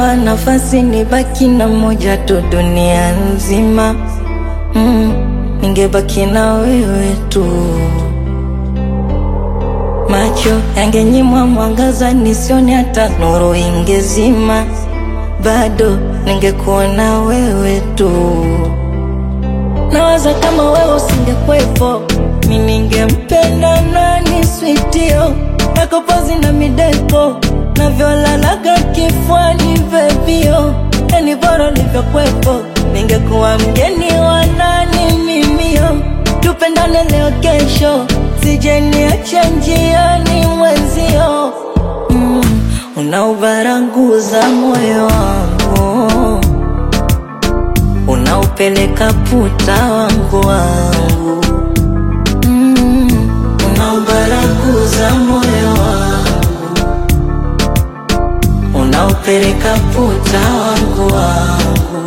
Ningepewa nafasi nibaki na moja tu dunia nzima, mm, ningebaki na wewe tu. Macho yangenyimwa mwangaza nisione hata nuru ingezima, bado ningekuwa na wewe tu. Nawaza kama wewe usingekwepo, mi ningempenda nani? Switio nakopozi na mideko navyolalaga kifwani vevio, yani bora ulivyokwepo, ningekuwa mgeni wa nani? Mimio tupendane leo kesho, sijeniacha njiani mwenzio, mm, unaubaranguza moyo wangu unaupeleka puta wangu wangu mm, unaubaraguza moyo wangu unaupeleka puta wangu wangu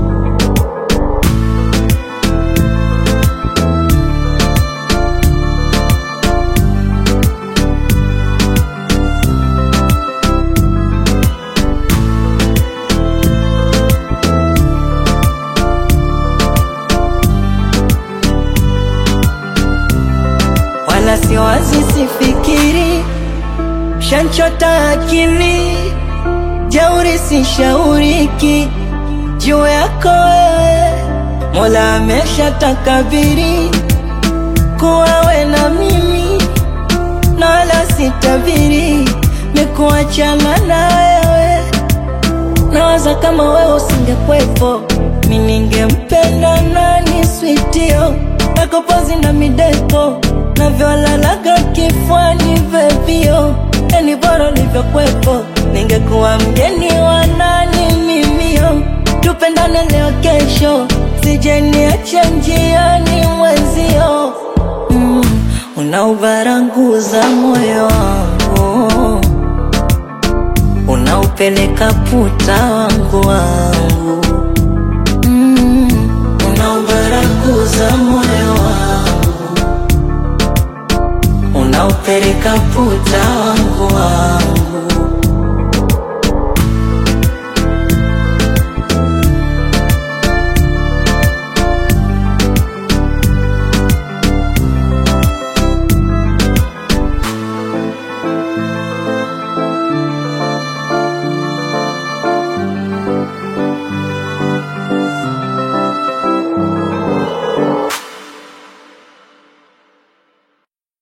wala siwazi, sifikiri, shanchota akili, jauri sishauriki juu yako wewe, Mola amesha takabiri kuwa we na mimi, na wala sitabiri nikuachana na wewe. Nawaza kama wewe usingekwepo, mi ningempenda nani? Switio nakopozi na mideko navyolalaga kifwani vevio, yani bora ulivyokwepo, ningekuwa mgeni wa nani? Mimio tupendane leo kesho, sijeniacha njiani mwenzio, mm, unaubaranguza moyo wangu unaupeleka puta wangu wangu mm, unaubaraguza moyo wangu unaupeleka puta wangu wangu